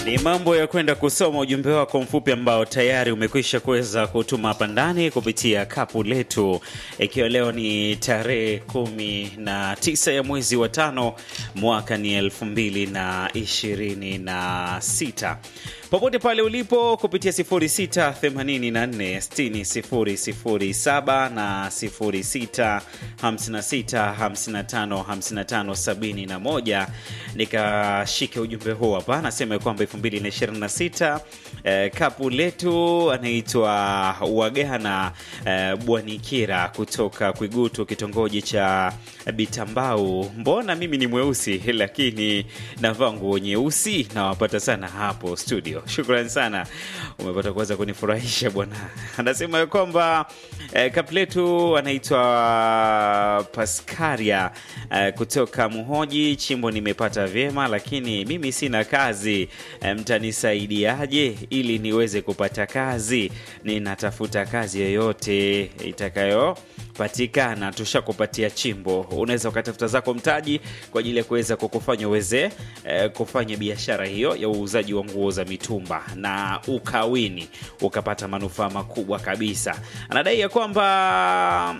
Ni mambo ya kwenda kusoma ujumbe wako mfupi ambao tayari umekwisha kuweza kutuma hapa ndani kupitia kapu letu, ikiwa leo ni tarehe kumi na tisa ya mwezi wa tano mwaka ni elfu mbili na ishirini na sita popote pale ulipo kupitia 06846007 na 0656555571 nikashike ujumbe huu hapa, anasema kwamba 2026 eh, kapu letu anaitwa Wagana eh, Bwanikira kutoka Kwigutu, kitongoji cha Bitambau. Mbona mimi ni mweusi lakini navaa nguo nyeusi? Nawapata sana hapo studio. Shukrani sana, umepata kuweza kunifurahisha bwana. Anasema ya kwamba eh, kapu letu anaitwa Paskaria eh, kutoka Muhoji. Chimbo nimepata vyema, lakini mimi sina kazi eh, mtanisaidiaje ili niweze kupata kazi? Ninatafuta kazi yoyote itakayo patikana tushakupatia chimbo. Unaweza ukatafuta zako mtaji kwa ajili ya kuweza kukufanya uweze eh, kufanya biashara hiyo ya uuzaji wa nguo za mitumba na ukawini ukapata manufaa makubwa kabisa. Anadai ya kwamba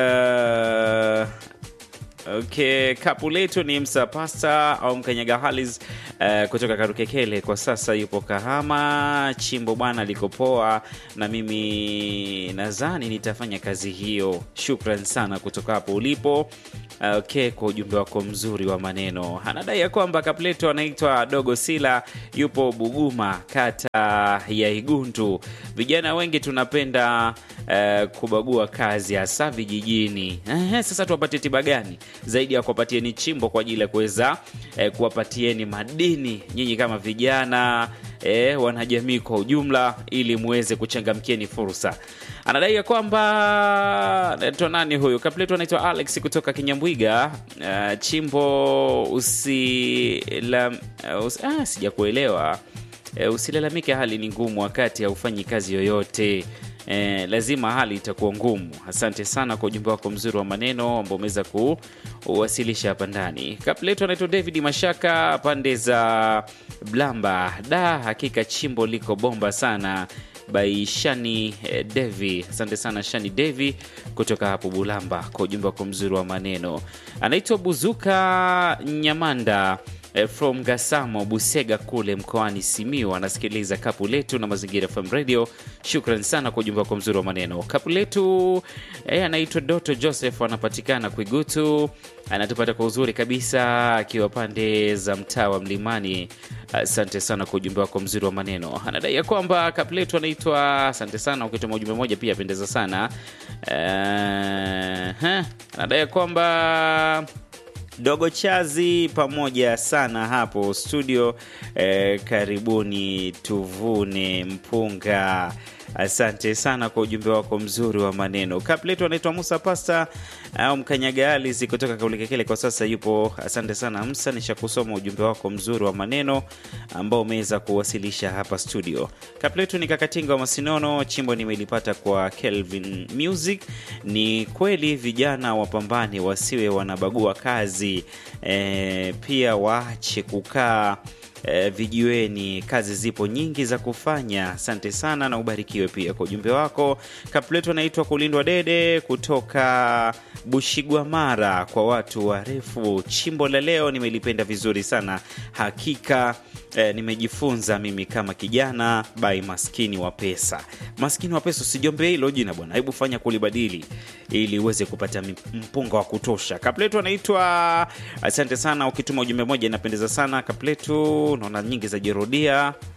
eh, Okay, kapu letu ni Msa Pasta au Mkanyaga Halis uh, kutoka Karukekele. Kwa sasa yupo Kahama. Chimbo bwana liko poa, na mimi nadhani nitafanya kazi hiyo. Shukran sana kutoka hapo ulipo. Okay, kwa ujumbe wako mzuri wa maneno. Anadai ya kwamba kapu letu anaitwa Dogo Sila, yupo Buguma, kata ya Igundu. Vijana wengi tunapenda uh, kubagua kazi hasa vijijini. Eh, sasa tuwapate tiba gani zaidi ya kuwapatieni chimbo kwa ajili ya kuweza eh, kuwapatieni madini nyinyi kama vijana eh, wanajamii kwa ujumla, ili muweze kuchangamkieni fursa. Anadai ya kwamba naitwa nani huyu kapletu, anaitwa Alex kutoka Kinyambwiga. Uh, chimbo usila uh, us, ah, sijakuelewa. Uh, usilalamike, hali ni ngumu wakati haufanyi kazi yoyote. Eh, lazima hali itakuwa ngumu. Asante sana kwa ujumbe wako mzuri wa maneno ambao umeweza kuwasilisha hapa ndani. Kapletu anaitwa David Mashaka, pande za Blamba. Da, hakika chimbo liko bomba sana by Shani eh, Devi. Asante sana Shani Devi kutoka hapo Bulamba kwa ujumbe wako mzuri wa maneno. Anaitwa Buzuka Nyamanda from Gasamo Busega kule mkoani Simiu, anasikiliza kapu letu na Mazingira FM Radio. Shukran sana kwa ujumbe wako mzuri wa maneno. Kapu letu eh, anaitwa Doto Joseph, anapatikana Kwigutu, anatupata kwa uzuri kabisa akiwa pande za mtaa wa Mlimani. Asante sana kwa ujumbe wako mzuri wa maneno. Anadai ya kwamba kapu letu anaitwa, asante sana, ukituma ujumbe moja pia apendeza sana. Uh, anadai ya kwamba Dogo Chazi pamoja sana hapo studio eh, karibuni tuvune mpunga. Asante sana kwa ujumbe wako mzuri wa maneno. Kapletu anaitwa Musa Pasta au Mkanyaga Alizi kutoka Kaulikekele, kwa sasa yupo. Asante sana Msa, nishakusoma ujumbe wako mzuri wa maneno ambao umeweza kuwasilisha hapa studio. Kapletu ni Kakatinga wa Masinono, chimbo nimelipata kwa Kelvin Music. Ni kweli vijana wapambane, wasiwe wanabagua kazi e, pia waache kukaa E, vijiweni. Kazi zipo nyingi za kufanya. Asante sana na ubarikiwe pia kwa ujumbe wako. Kapleto anaitwa Kulindwa Dede kutoka Bushigwamara. Kwa watu warefu, chimbo la leo nimelipenda vizuri sana hakika. E, nimejifunza mimi kama kijana bai maskini wa pesa. Maskini wa pesa, usijombe hilo jina bwana, hebu fanya kulibadili ili uweze kupata mpunga wa kutosha. Kapletu anaitwa asante sana. Ukituma ujumbe moja inapendeza sana Kapletu, naona nyingi za jirudia.